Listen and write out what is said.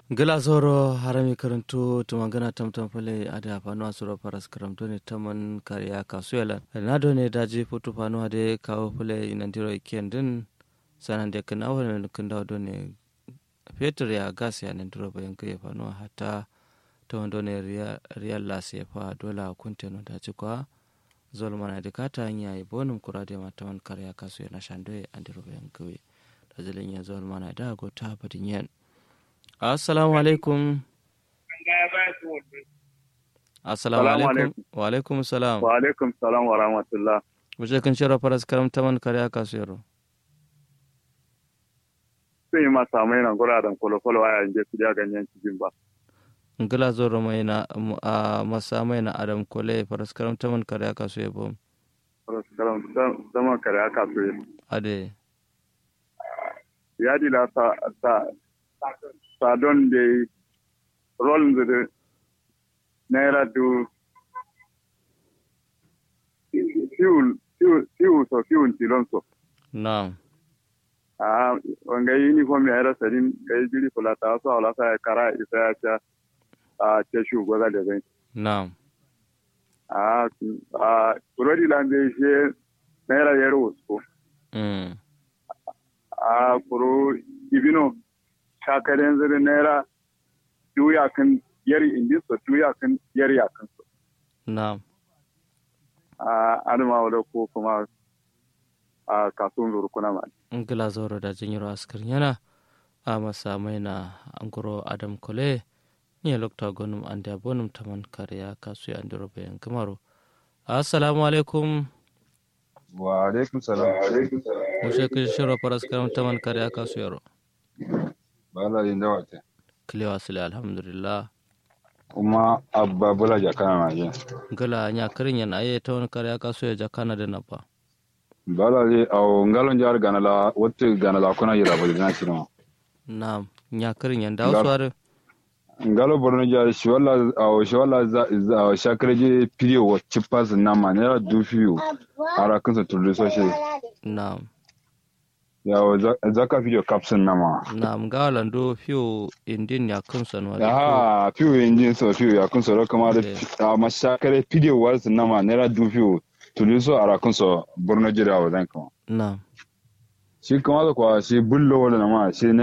gila zoro harami karanto tumangana tamtam fale ada fano asuro paras karamto ne taman kariya kasuela na do ne daji foto fano ade kawo fale inandiro ikiyan din sanan de kana wala kan dawo do ne fetur ya gas ya nan duro bayan kai fano hata ta wando ne riyal las ya fa dola kunte no daji kwa zol mana de kata nya yi bonum kurade ma taman kariya kasuela shandoe andiro bayan kai da zalin ya zol mana da go ta badin yan assalamu alaikum assalamu alaikum wa alaikum salam wa alaikum salam wa rahmatullah wuce kan shirya faras karam taman kare aka suyaro sun yi masa mai nan guraren kwalo-kwalo a yanzu su da ganyen cikin ba ngila zoro mai na a masa mai na adam kole faras karam taman kare aka suye bom faras karam taman kare aka suye ade ya dila sa sa sa don da rolin da naira du fuel fuel so fuel tilon so na'am a wanga uniform ya rasa din ga yi jiri kula ta so ala sa kara isa ya ta a ce shu goza da bai na'am a a kurodi lambe she naira yero usko mm a kuro ibino shakaren zuri naira duya kan yari indi so duya kan yari akan so na'am a adama wala ko kuma a kasuwan zuru kuna ma ngila zoro da jinyiro askar yana a masa mai na anguro adam kole ni lokta gonum ande abonum taman kare aka suye andiro bayan kamaro assalamu alaikum wa alaikum salam wuce kan shirya faras karam taman kare aka suyaro bala yin dawa te kilewa sile alhamdulillah kuma abba bula jakana na je gala nya karin yana aye ta wani kare aka so ya jakana da napa bala le aw ngalon jar gana la wotte gana la kuna yira bali na chino na nya karin yan da wasu are ngalo borno jar shi wala aw shi wala za za shakre je pidio wa chipas na ma ne du fiu ara kunsa tulu so shi na ya zaka fidio capsun na ma na mga lando fiyo indin ya kunsa no ha fiu injin so fiu ya kunsa ro kama da ma shakre pidio wa na ma ne du fiu tulu so ara kunsa borno jar wa dan kama na shi kama da kwa shi bullo wala na ma shi